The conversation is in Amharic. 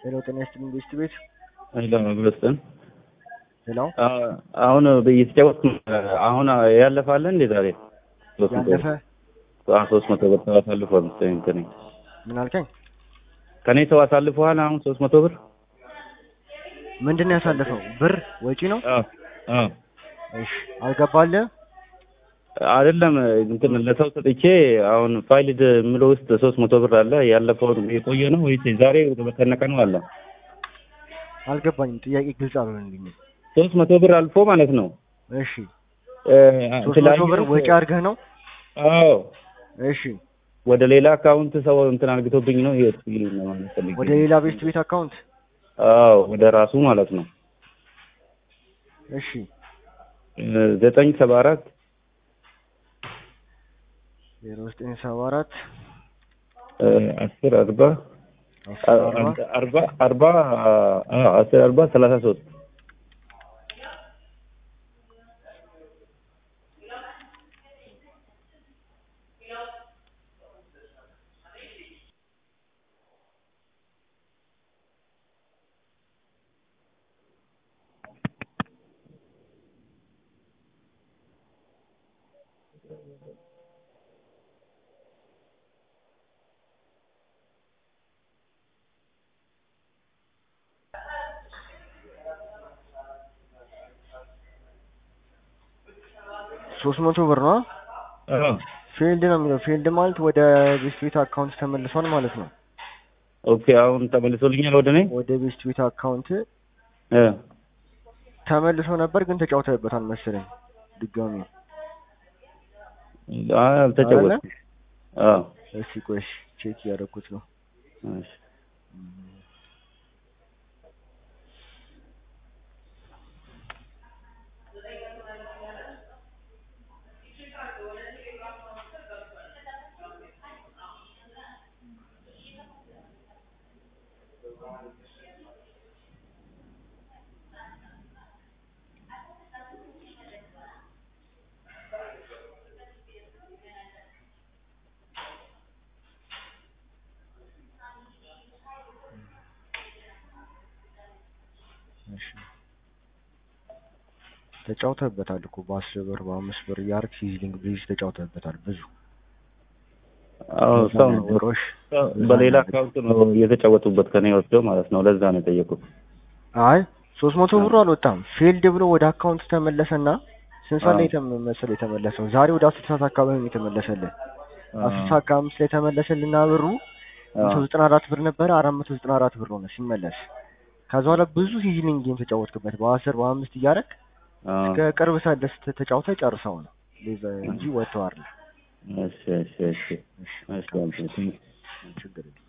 ሄሎ ጤና ይስጥልኝ ቤስት ቤት ሄሎ መግለጽን ሄሎ አሁን እየተጫወትኩ አሁን ያለፈ አለ እንዴ ዛሬ ሶስት መቶ ያለፈ ብር? አዎ ሶስት መቶ ብር ሰው አሳልፏል መሰለኝ ከኔ ምን አልከኝ? ከኔ ሰው አሳልፈዋል አሁን ሶስት መቶ ብር ምንድን ነው ያሳለፈው? ብር ወጪ ነው? አዎ አዎ እሺ አልገባልህ? አይደለም እንትን ለሰው ሰጥቼ አሁን ፋይልድ የምለው ውስጥ ሶስት መቶ ብር አለ ያለፈውን የቆየ ነው ወይስ ዛሬ በተነቀ ነው አለ አልገባኝም። ጥያቄ ግልጽ አልሆነልኝም። ሶስት መቶ ብር አልፎ ማለት ነው እሺ እ ሶስት መቶ ብር ወጪ አድርገህ ነው? አዎ እሺ ወደ ሌላ አካውንት ሰው እንትን አርግቶብኝ ነው ይሄ ይሉኝ ነው ማለት ፈልጌ ወደ ሌላ ቤስት ቤት አካውንት አዎ ወደ ራሱ ማለት ነው እሺ እ ዘጠኝ ሰባ አራት ዜሮ ዘጠኝ ሰባ አራት እ አስር አርባ አስር አርባ አርባ አርባ አዎ አስር አርባ ሰላሳ ሶስት ሶስት መቶ ብር ነው? አዎ ፊልድ ነው የሚለው። ፊልድ ማለት ወደ ቤስት ቤት አካውንት ተመልሷል ማለት ነው። ኦኬ አሁን ተመልሶልኛል ወደ እኔ ወደ ቤስት ቤት አካውንት እ ተመልሶ ነበር ግን ተጫውተህበታል መሰለኝ ድጋሚ። አይ አልተጫወትኩም አዎ እስኪ ቆይ እሺ፣ ቼክ እያደረኩት ነው። እሺ እሺ ተጫውተህበታል እኮ በአስር ብር በአምስት ብር እያደረግህ ሲዝሊንግ ብሪዝ ተጫውተህበታል ብዙ አዎ ሰው ነው ነገሮች በሌላ አካውንት ነው እየተጫወቱበት ከኔ ወስደው ማለት ነው ለዛ ነው የጠየቁት አይ ሶስት መቶ ብሩ አልወጣም ፌልድ ብሎ ወደ አካውንት ተመለሰና ስንት ሰዓት ላይ ተመ- መሰለህ የተመለሰው ዛሬ ወደ አስር ሰዓት አካባቢ ነው የተመለሰልን አስር ሰዓት ከአምስት ላይ ተመለሰልና ብሩ መቶ ዘጠና አራት ብር ነበረ አራት መቶ ዘጠና አራት ብር ሆነ ሲመለስ ከዛ በኋላ ብዙ ሲዝሊንግ ጌም ተጫወትክበት በአስር በአምስት እያደረግ ከቅርብ ሰዓት ደስ ተጫውተህ ጨርሰው ነው ሌዘ- እንጂ ወጥተው አይደል እሺ እሺ እሺ እሺ ችግር የለም